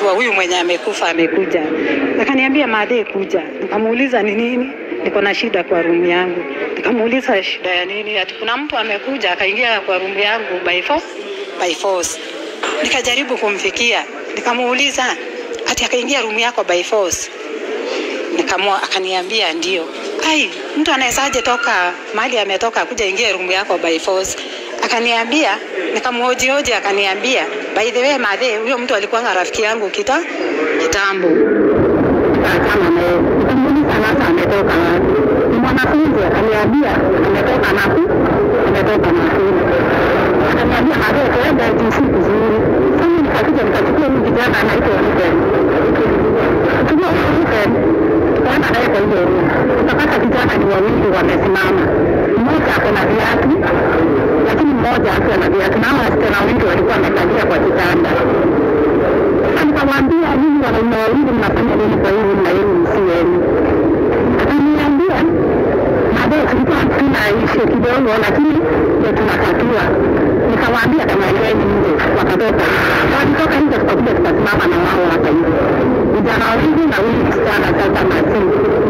wa huyu mwenye amekufa amekuja, akaniambia madhe, kuja. Nikamuuliza ni nini, niko na shida kwa rumu yangu. Nikamuuliza shida ya nini, ati kuna mtu amekuja akaingia kwa rumu yangu by force, by force. Nikajaribu kumfikia, nikamuuliza ati akaingia rumu yako by force. Nikamua, akaniambia ndio. Ai, mtu anawezaje toka mahali ametoka kuja ingie rumu yako by force? Akaniambia, nikamhojihoji, akaniambia by the way, madhe, huyo mtu alikuwa rafiki yangu kita kitambo. Akaachana naye. Nikamuuliza sasa ametoka wapi? Ni mwanafunzi, akaniambia ametoka Nakuru, ametoka Nakuru. Akaniambia madhe, tuende jinsi kuzuri. Sasa nikakuja nikachukua huyu kijana anaitwa Ruben. Kuchukua huyu Ruben, tukaenda naye kwa hiyo room. Tukapata vijana ni wawili wamesimama. Mmoja ako na viatu, lakini mmoja akiwa na viatu. Na hao wasichana wawili walikuwa wamekalia kwa kitanda. Sasa nikamwambia nyinyi wanaume wawili mnafanya nini kwa hii na yenu msieni? Akaniambia baadaye tulikuwa tuna ishu kidogo, lakini ndio tunatatua. Nikamwambia kamalieni nje, wakatoka. Walitoka nje, tukakuja tukasimama na wao hapa hivi, vijana wawili na huyu msichana sasa Masii.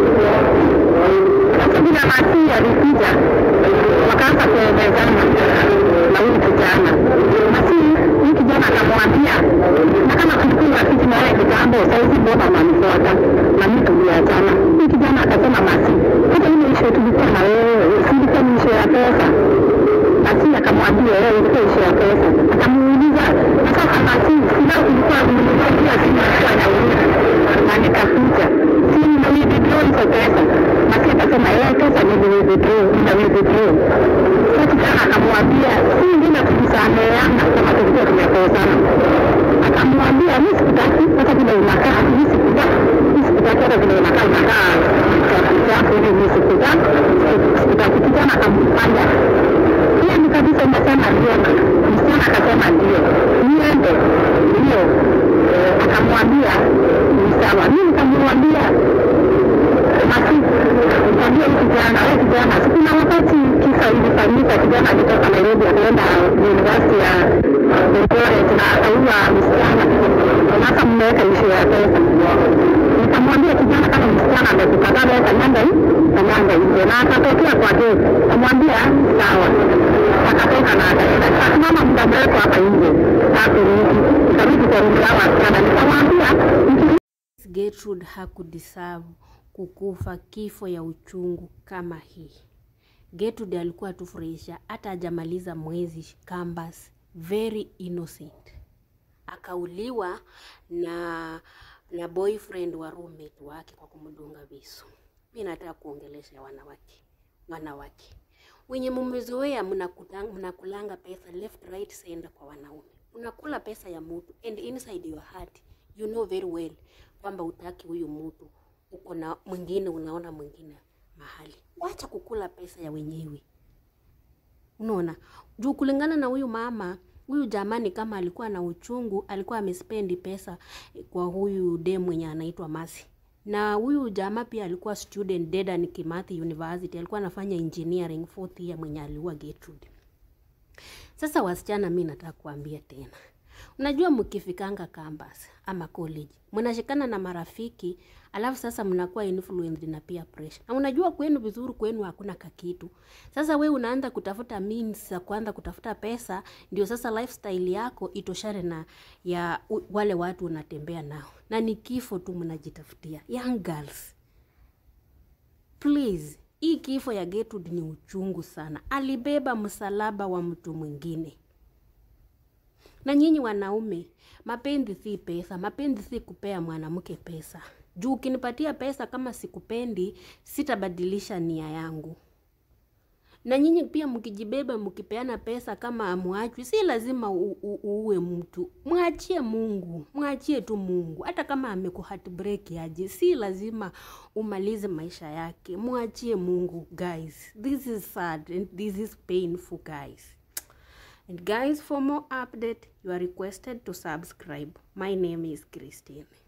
Sasa bila Masii alikuja, wakaanza kuelezana na huyu kijana. Masii, huyu kijana akamwambia na kama tulikuwa rafiki na wewe kitambo, saizi mbona unanifuata? Na mimi tuliachana. Huyu kijana akasema Masi, hata ile ishu tulikuwa na wewe, si ilikuwa ni ishu ya pesa? Masi akamwambia wewe ilikuwa ishu ya pesa. Akamuuliza na sasa Masi, sina ulikuwa unanipatia simu ilikuwa inaumia na nikakuja si na withdraw hizo pesa. Masi akasema yeye pesa ni withdraw, na withdraw. Sasa kijana akamwambia si ngine tulisameheana kama tulikuwa tumekosana akamwambia mi sikutaki hata vile unakaa mi sikutaki mi sikutaki hata vile unakaa unakaa chafu chafu hivi mi sikutaki sikutaki kijana akampanda hiyo ni kabisa umesema ndio msichana akasema ndio niende ndio akamwambia ni sawa mi nikamwambia basi nikamwambia huyu kijana wewe kijana sikuna wakati kisa ilifanyika kijana alitoka Nairobi akaenda university ya Eldoret na akaua msichana sasa mmeweka ishu ya pesa nikamwambia kijana kama msichana amekukataa wewe kanyanga hii kanyanga nje na akatokea kwa gate kamwambia sawa akatoka na akaenda akasimama muda mrefu hapa nje hakurudi ikarudi kwa rumu yao wasichana nikamwambia Gertrude hakudeserve kukufa kifo ya uchungu kama hii. Gertrude alikuwa tufurahisha, hata hajamaliza mwezi campus, very innocent, akauliwa na na boyfriend wa roommate wake kwa kumdunga visu. Mi nataka kuongelesha wanawake, wanawake wenye mumezoea mnakutang- mnakulanga pesa left right center kwa wanaume, unakula pesa ya mtu and inside your heart you know very well kwamba utaki huyu mtu, uko na mwingine, unaona mwingine mahali. Wacha kukula pesa ya wenyewe. Unaona, juu kulingana na huyu mama huyu jamani, kama alikuwa na uchungu, alikuwa amespendi pesa kwa huyu dem mwenye anaitwa Masi. Na huyu jamaa pia alikuwa student Dedan Kimathi University, alikuwa anafanya engineering fourth year, mwenye aliua Gertrude. Sasa wasichana, mi nataka kuambia tena, unajua mkifikanga campus ama college mnashikana na marafiki, alafu sasa mnakuwa influenced na peer pressure, na unajua kwenu vizuri, kwenu hakuna kakitu. Sasa we unaanza kutafuta means za kuanza kutafuta pesa, ndio sasa lifestyle yako itoshane na ya u- wale watu unatembea nao, na ni kifo tu mnajitafutia. Young girls, please hii kifo ya Gertrude ni uchungu sana. Alibeba msalaba wa mtu mwingine. Na nyinyi wanaume, mapenzi si pesa, mapenzi si kupea mwanamke pesa. Juu ukinipatia pesa kama sikupendi, sitabadilisha nia yangu. Na nyinyi pia mkijibeba mkipeana pesa kama amwachwi, si lazima u- u- uue mtu. Mwachie Mungu, mwachie tu Mungu. Hata kama amekuheartbreak aje, si lazima umalize maisha yake. Mwachie Mungu guys. This is sad and this is painful guys. And guys, for more update, you are requested to subscribe. My name is Christine.